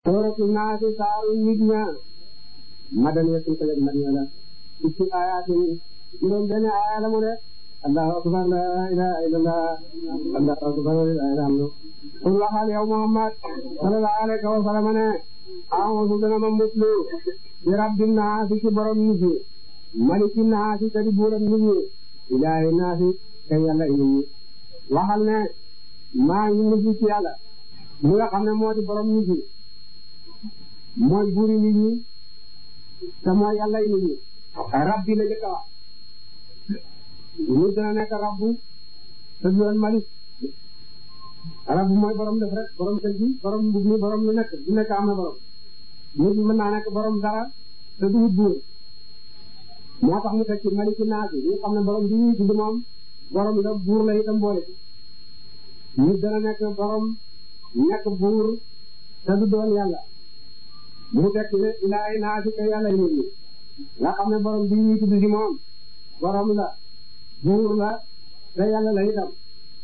sooratu naasi saaru nit ña madaniya sun ko jeg madina la ci ayatin juróom benn aaya la mu de allahu akbar la ilaha illallah allahu akbar la ilaha illallah qul waxal yow muhammad sallallahu alayhi wa sallam ne a'udhu dana ma muslu bi rabbin naasi ci borom nit ñi maliki naasi kadi buuram nit ñi ilaahi naasi kay yàlla nit ñi waxal ne maa ngi muslu ci yàlla mi nga xam ne moo di borom nit ñi mooy buuri nit ñi te mooy yàlla nit ñi rabbi la jëkk a wax nit dana nekk rabbu te du doon malik rabbu mooy borom def rek borom kër gi borom mbub mi borom lu nekk du nekk am na borom nit mën naa nekk borom dara te du wut buur moo tax mu teg ci maliki naasi ñu xam ne borom bi ñuy tudd moom borom la buur la itam boole ci nit dana nekk borom nekk buur te du doon yàlla mu teg ci ne ilaahi naasi ka yàlla nit ñi nga xam ne borom bi ñuy tudd ci moom borom la buur la te yàlla la itam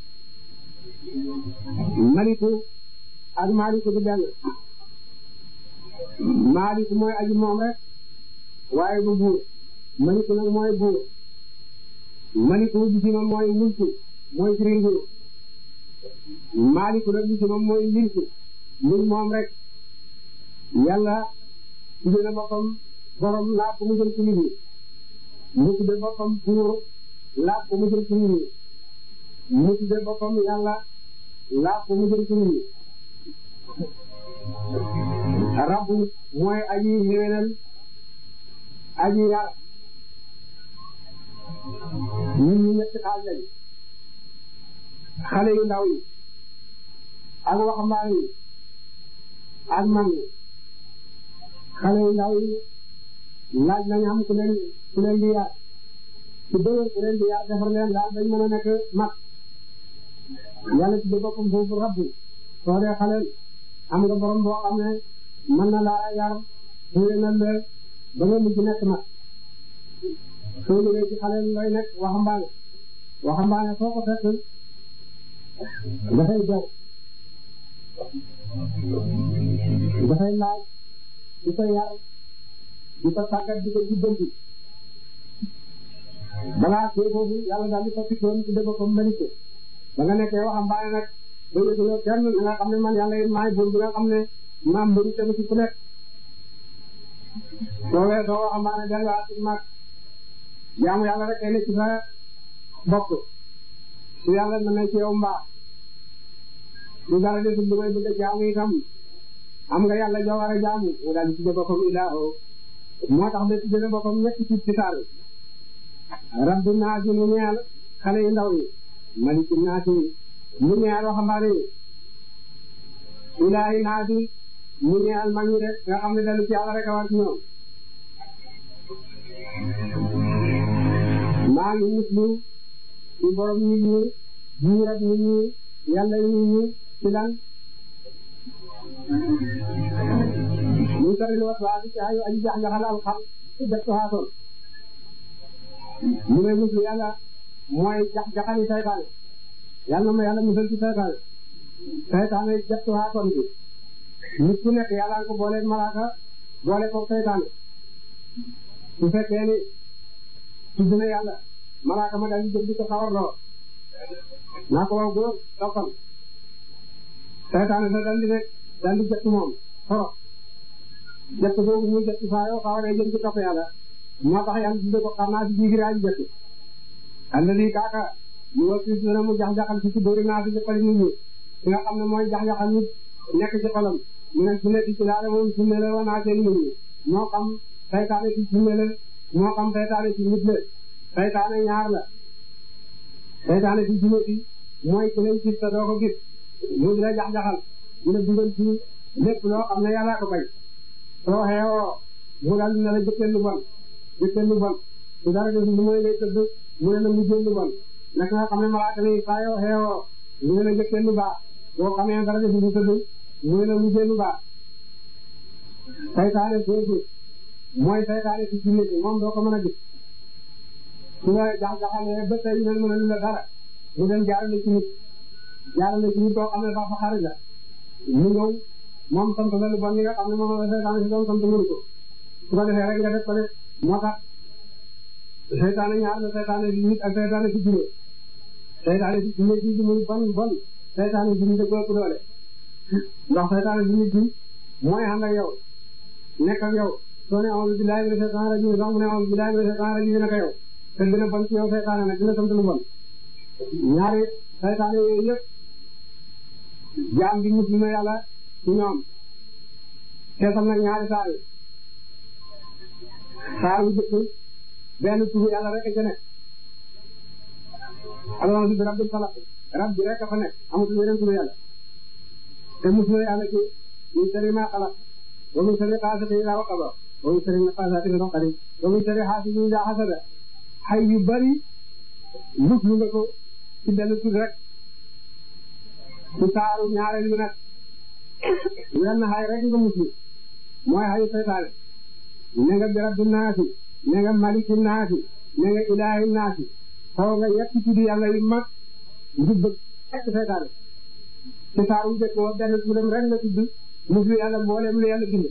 maliku ak maliku du benn maliku mooy aji moom rek waaye du buur maliku nag mooy buur maliku bi ci moom mooy mulku mooy firi nguur maliku nag bi ci moom mooy milku mil moom rek yàlla tudde na boppam borom laa ko mu jëm ci nit ñi mu tudde boppam buur laa ko mu jëm ci nit ñi mu tudde boppam yàlla laa ko mu jëm ci nit ñi rabbu mooy aji xéwénal aji yar nit ñi ñetti xaaj lañ xale yu ndaw yi ak waxambaane yi ak mag yi xale yu ndaw yi laaj nañ am ku leen ku leen di yar su dee ku leen di yar defar leen daal dañ mën a nekk mag yàlla ci boppam foofu rabbu soo dee xaleel am nga borom boo xam ne mën na laa yar xéwénal la ba nga mujj nekk mag soo ñëwee ci xaleel looy nekk waxambaane waxambaane soo ko fekk dafay jar dafay laaj di ko yar di ko tàggat di ko jubbanti balaa see foofu yàlla daal di ko fitoon ci dëgg ko mérite ba nga nekkee waxambaane nag ba yëguloo kenn nga xam ne man yàlla it maay buur bi nga xam ne maam mérite ba ci ku nekk soo weesoo waxambaane delluwaat ci mag jaamu yàlla rek kay ne ci sa bopp su yàlla na ne ci yow mbaa su dara desul lu may bëgg a jaamu itam am nga yàlla joo war a jaamu mu daal di tudde boppam ilaaho moo tax de tudde boppam ñetti ci ci saal rabbi naasi mu ñeel xale yu ndaw yi maliki naasi mu ñeel waxambaane yi ilaahi naasi mu ñeel mag ñi rek nga xam ne dalu ci yàlla rek a war ci ñoom maa ngi muslu ci borom nit ñi buur ak nit ñi yàlla nit ñi ci lan ñu tari wat waa ci ayu aji jax jaxal al xam ci def haason ñu may muslu yàlla mooy jax jaxali saytaane yàlla ma yàlla musal ci saytaane saytaane def haason bi nit ku nekk yàlla ko boole malaaka boole ko saytaane su fekkee ni tudd na yàlla malaaka ma daal di jóg di ko xawarloo naa ko wax góor toppal saytaane sa daal di rek daal di jot moom xoro jot boobu muy jot saa yoo xawaree jëm ci topp yàlla moo tax yàlla tudde ko xam naa si jiigir aji jot alladi kaaka ñu wa si dana mu jax-jaxal si ci dóori naa si ci xoli nit ñi ki nga xam ne mooy jax-jaxal nit nekk ci xolam mu ne su nekk ci laale moom su ne la wanaa seen nit ñi moo xam saytaane ci su ne la moo xam saytaane ci nit la saytaane ñaar la saytaane ci jinne bi mooy ku leen gis te doo ko gis mu di la jax-jaxal di la dugal ci lépp loo xam ne yàlla ko bañ soo xeewoo mu daal dina la jëkkee lu bon jëkkee lu bon su dara def lu mooy ngay tëdd mu ne la mujjee lu bon naka nga xam ne malaaka ni saa yoo xeewoo mu ne la jëkkee lu baax boo xamee dara def lu tëdd mu ne la mujjee lu baax saytaane foofu mooy saytaane ci jinne bi moom doo ko mën a gis su la jax-jaxalee ba tey mel mën a lu la dara mu dem jaarale ci nit jaarale ci nit koo xam ne sax fa xarit la mu ñëw moom sant la lu bon li nga xam ne moom la seytaane si doon sant mënu ko su ko defee rek nga def ko def moo tax seytaane ñaar la seytaane si nit ak seytaane si jinne seytaane si jinne si muy bon bon seytaane si nit a ko ëpp doole ndax seytaane si nit bi mooy ànd ak yow nekk ak yow soo ne a'uuzu billaahi mina shaytaani rajiim sax mu ne a'uuzu billaahi mina shaytaani rajiim naka yow te gën a bon ci yow seytaane nag dina sant lu bon ñaari seytaane yooyu yëpp jaam bi muslim na yàlla ci ñoom seetal nag ñaari saar yi saar wu jëkk benn turu yàlla rek a ca nekk a'uuzu bi rabbil falaq rab bi rek a fa nekk amatul yeneen turu yàlla te muslim na yàlla ci min sharri maa xalaq wa min sharri gaasiqin idaa waqab wa min sharri nafaasaati fil uqad wa min sharri haasidin idaa hasad xay yu bari muslu nga ko ci benn tur rek ci saaru ñaareel bi nag wenn xay rek nga muslu mooy xayu seytaane ne nga bi rabbi naasi ne nga maliki naasi ne nga ilaahi naasi xaw nga yetti tuddi yàlla yu mag ngir bëgg fekk seytaane ci saaru njëkk wa benn turam rek nga tudd muslu yàlla mboolem lu yàlla bind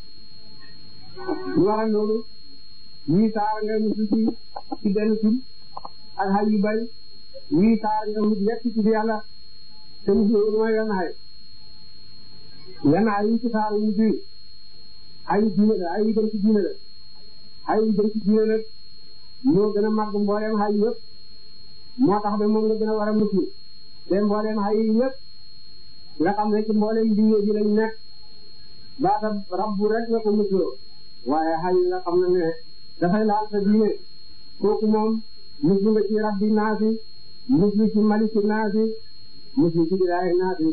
lu waral loolu ñii saar nga muslu ci ci benn tur ak xay yu bari ñii saar nga mujj yetti tuddi yàlla te muslu mooy wenn xay wenn xay yi ci saaru mujj yi xay yu diine la xay yu jëm ci diine la xay yu jëm ci diine la moo gën a màgg mbooleem xay yëpp moo tax ba moom nga gën a war a muslu te mbooleem xay yi yëpp nga xam ne ci mbooleem diine ji lañ nekk baata rabbu rek nga ko musloo waaye xay yi nga xam ne ne dafay laal sa diine kooku moom muslu nga ci rabbi naasi muslu ci maliki naasi muslu ci ilaahi naasi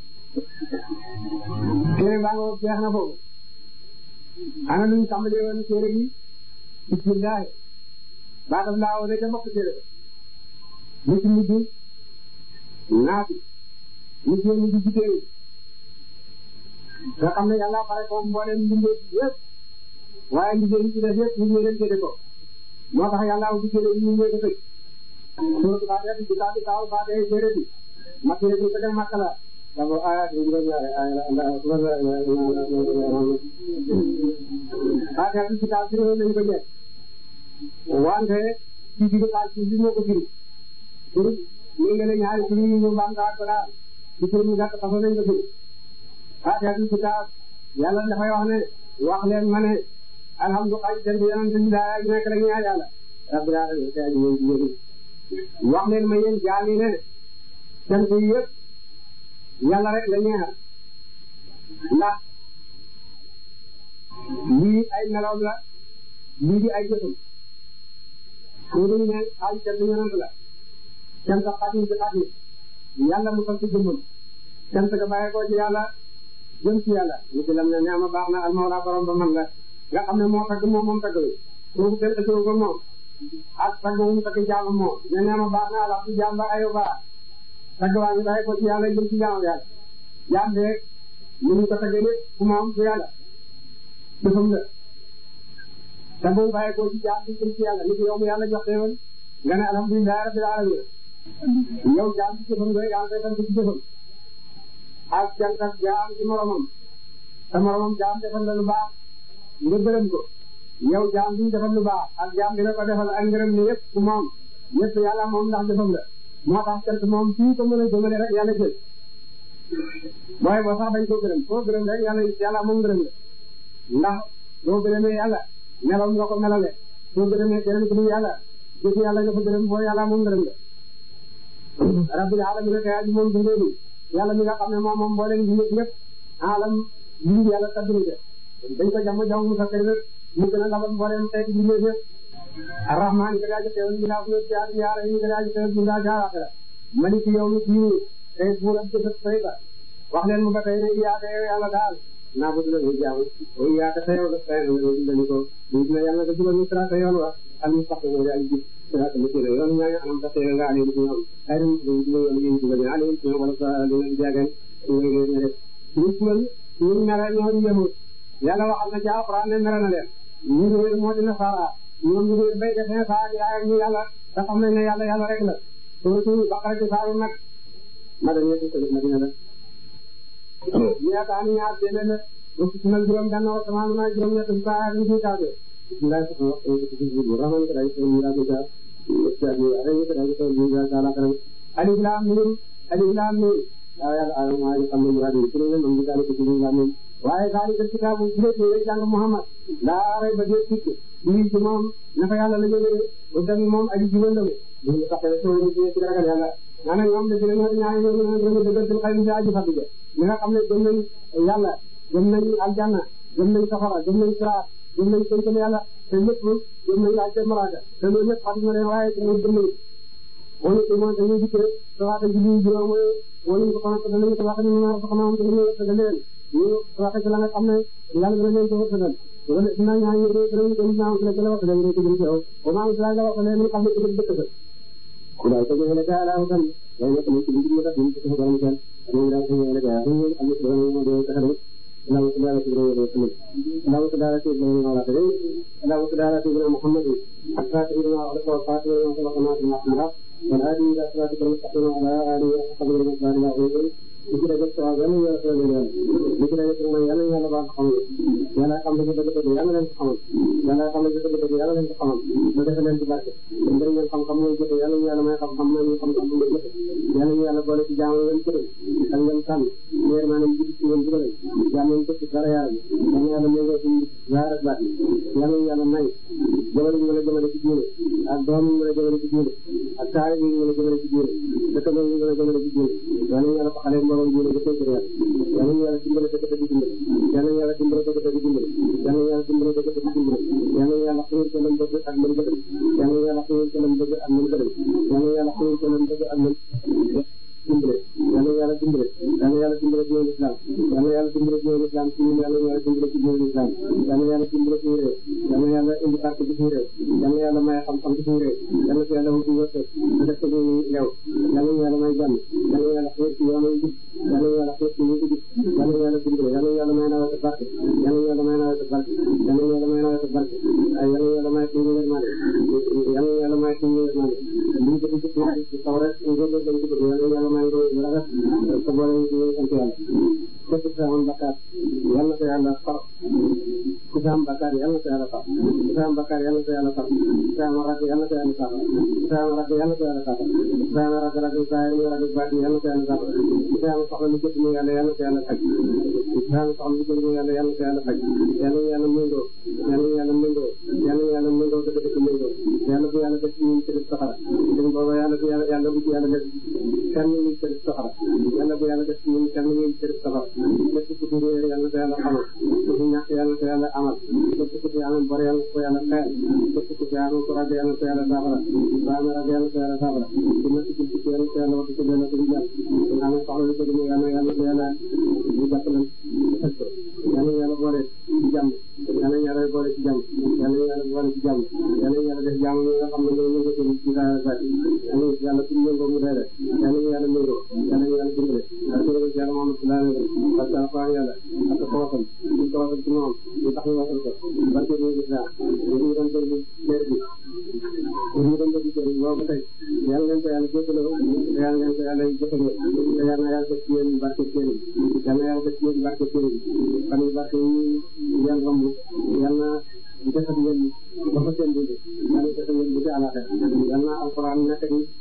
téere baa nga jeex na foofu ana nuñ tàmbalee woon téere bi bismillah baatam laa woon ca bokk téere ba mucc mujj naasi mucc mujj ci téere nga xam ne yàlla pare ko mbooleem mbindee yëpp waaye mbindee yi ci def yëpp ñu ngi leen téere ko moo tax yàlla wu ci téere yi ñu ngi ko tëj suuratu Faatiha bi kitaab bi taaw Faatiha téere bi makk yi ko def makk la dabo ayat yi juróom ñaari ay Faatiha bi kitaab bi lañ ko jeex wante ci digg xaal ci bi moo ko firi firi ñu ngi leen ñaari firi ñu ñu bam gaa ko daal ci firi mu gàtt façon lañ ko firi Faatiha bi kitaab yàlla dafay wax ne wax leen ma ne alhamdulilah jënd yonent bi daa nekk rek ñaan yàlla rabbil alamin te aji ñëw wax leen ma yéen jaami ne sant yi yëpp yàlla rek la ñeexal ndax lii ay meloom la lii di ay jëfam ko duñu ne ay cant yonent la cant xatim ci xatim yàlla mu sant jëmmam cant ga bàyyi ko ci yàlla jëm ci yàlla ñu ci lam ne neema baax na almawla borom ba man la nga xam ne moo tagg moom moom tagg wi kooku kenn ësoo ko moom ak tagg mu tagg jaamam moom ne neema baax na ala ci jaam ba ayo baax tagg waa ngi bàyyi ko ci yàlla jëm ci jaamam yàlla jaam bi rek ñu ngi ko taggee lépp ku moom ci yàlla jëfam la te bu bàyyi ko ci jaam bi jëm ci yàlla ni ko yow mu yàlla jox teewal nga ne alhamdulilah rabbil alamin yow jaam ci jëfam nga yaa ngi koy sant ci jëfam ak cant ak jaam ci moromam te moromam jaam defal la lu baax nga gërëm ko yow jaam bi defal lu baax ak jaam bi la ko defal ak ngërëm ni yëpp ku moom yëpp yàlla moom ndax jëfam la moo tax cant moom fii ko mën a jëmale rek yàlla jël booy boo sax dañ ko gërëm koo gërëm rek yàlla yàlla moom gërëm la ndax boo gërëmee yàlla meloom nga ko melale soo gërëmee keneen ku dul yàlla jëf yàlla nga fa gërëm boo yàlla moom gërëm la rabbil alamin kay aji moom dundee ni yàlla mi nga xam ne moom moom mbooleem bi ñëpp ñëpp alam li yàlla tabbini de dañ ko jàmm jàmm mu sakkari rek mu gën a labal mbooleem xeeti bi ñëpp arrahman ka daaji xewal bi naa ko ci yaar yaara yi ka daaji xewal bi naa jaaraxira malik yawmi diin tey buur ak jëfat fay ba wax leen mu ba tey ne iyaaka yow yàlla daal naa ko dina ñu jaamu o iyaaka sa yow la fay na ñu dañu ko ñu dina yàlla nga jubal ñu sirata yoon wa al mustaqim wa daal jib sirata mu tira yoon ñaa anam ta tey nga alim ci ñoom ay ñu ñu yoon ñu jubal alim ci ñoom wala sa dina di jaagan ñu ngi leen rek ñu jubal ñu mere ñoo di yëmu yàlla waxal na ci alquran ne mere na leen ñu ngi moo dina saara ñoom ñu ngi béy defee saa yaay ñu yàlla te xam nañ ne yàlla yàlla rek la surtout Baqara ci saaru nag madina ci ko madina la yaakaar ñaar téeméer la ba fukki nag juróom benn wa sama na juróom ñett fukk ak ñu ciy tawte bismillah ko wax ko ci ci rahman ko day ko ñu ya ko ja ya ni ara ni ko day ko ñu ya sala karam alif lam mim alif lam mim ya ya ala ma ya kam ñu radi ci ñu ñu dal ko ci ñu lam waaye daal di kitaabu ci lay jàng Muhammad laa ray ba dee tikk lii ci moom naka yàlla la jógee ba dem moom aji jubal la mu ñu taxee soo ñu ci ci ragal yàlla maanaam ñoom de dinañ ñaan ñoo ñu ñu dëggal ci xayma ci aji fàtte ñi nga xam ne gëm nañ yàlla gëm nañ aljanna gëm nañ safara gëm nañ siraat gëm nañ tënkal yàlla te lépp gëm nañ laaj te maraaka te loolu lépp xam na leen waaye te gëm nañ wala ci moom dañuy dikkee sawaata ji li juróom wala ñu ko xamante danañ ko wax ni ñu ko xamante dañuy wërsëgal leen ñu waxee ci la nga xam ne yàlla dana leen ko wërsëgal wala dina ñaan ñu danañ ko ñaan ci la ci la wax dañu ko jëm ci yow wa ma ngi la wax leen ñu xam ne ci dëkk dëkk ku daal ko ñëwee ka ala tam day nekk ci biir ñu tax ñu ko borom kenn ñu daal ko ñëwee ka ñu am ci borom ñu do tax rek law ko dara ci borom do tamit law ko dara ci borom ñu wax rek law ko dara ci borom Muhammad ak sa ci borom wax ko faatu ñu ko ko na ci Muhammad والهادي إلى صراطك المستقيم وعلى آله وصحبه ومن والاه وسلم li ci dëgg soo yàlla ñu yàlla soo yàlla li ci dëgg mooy yàlla ñu yàlla baax xam yàlla xam ne dëgg dëgg yàlla leen ko xamal yàlla xam ne dëgg dëgg yàlla leen ko xamal ba defe leen ci barke ndër ngeen xam-xam mooy jëfe yàlla ñu yàlla may xam-xam mooy ñu xam-xam bu jëfe yàlla ñu yàlla boole ci jaamu ngeen kërëm ak ngeen sànn leer maanaam jidi ci ngeen dugal jaam ngeen ko ci dara yàlla yàlla yàlla méngoo ci zaar ak baat yàlla ñu yàlla may jëmale ñu mën a jëmale ci diine ak doom ñu mën a jëmale ci diine ak taari ñu mën a jëmale ci diine dëkkandoo ñu mën a jëmale ci diine yàlla ñu yàlla faxalee mbooloo diine ba tey yàlla yàlla ñu yàlla dimbale dëgg dëgg dimbale yàlla ñu yàlla dimbale dëgg dëgg dimbale yàlla ñu yàlla dimbale dëgg dëgg dimbale yàlla ñu yàlla xiir ko lam bëgg ak lam bëgg yàlla ñu yàlla xiir ko lam bëgg ak lam bëgg yàlla ñu yàlla xiir ko lam bëgg ak lam dimbale yàlla yàlla dimbale yàlla yàlla dimbale diine l'islam yàlla yàlla dimbale diine l'islam ci ñun yàlla yàlla dimbale ci diine l'islam yàlla yàlla dimbale ci réew yàlla yàlla indi barke ci réew yàlla yàlla may xam-xam ci réew yàlla fi yàlla wuti wërsëg def ko ñu lew yàlla yàlla may jàmm yàlla yàlla xiir ci yoonu jub yàlla yàlla xiir ci ñu jub yàlla yàlla dimbale yàlla yàlla may nawet barke yàlla yàlla may nawet barke yàlla yàlla may nawet barke yàlla yàlla may suñu yërmande yàlla yàlla may suñu yërmande ñu ko ci ci taw rek ngeen dañ ci bëgg yàlla yàlla may ngeen yu rafet te boole ñu ci sant yàlla képp ku am bakkaar yàlla ko yàlla far ku am bakkaar yàlla ko yàlla far ku am bakkaar yàlla ko yàlla far ku am rakk yàlla ko yàlla far ku am rakk yàlla ko yàlla far ku am rakk rakk saa yi rakk baat yàlla ko yàlla far ku am soxla lu jëpp mu yàlla yàlla ko yàlla faj ku am soxla lu jëpp mu yàlla yàlla ko yàlla faj yàlla yàlla méngoo yàlla yàlla méngoo yàlla yàlla méngoo dëgg dëgg méngoo yàlla bu yàlla def ci ñun ci saxara dañ booba yàlla bu yàlla yàlla bu ci yàlla def kenn ñu ci saxara yàlla bu yàlla def ci ñun kenn ñu ci saxara lépp ku ci réer yàlla ko yàlla xamal ku ci ñàkk yàlla ko yàlla amal lépp ku ci amee bor yàlla ko yàlla xeel lépp ku ci amee ko rag yàlla ko yàlla saafara ba amee rag yàlla ko yàlla saafara ku nekk ci ci yàlla ko yàlla wax ci delloo ko di jàll ku amee soxla lu ko di yàlla yàlla ko yàlla ñu jàppalan yàlla yàlla boole ci jàmm yàlla yàlla boole ci jàmm yàlla yàlla boole ci jàmm yàlla yàlla def jàmm ñi nga xam ne ñoo yëngatu ci saa saa yàlla yàlla suñu yëngoo mu dee yàlla yàlla méngoo yàlla yàlla dimbale ak yàlla yàlla moom la laa parce que alquran yàlla ak ko wasal ñu ko wasal ci moom ñu tax ñu wasal ko barke bi islam ñu doon déglu leer bi ñu doon déglu leer bi boobu tey yàlla leen ko yàlla jëfaloo yàlla leen ko yàlla jëfaloo te yàlla yàlla def ci yéen barke ci yéen yàlla yàlla def ci yéen barke ci yéen fan yi barke yi yàlla romb yàlla defal ngeen ba fa seen dund yàlla defal ngeen bu ci àllaxe yàlla alquran nekk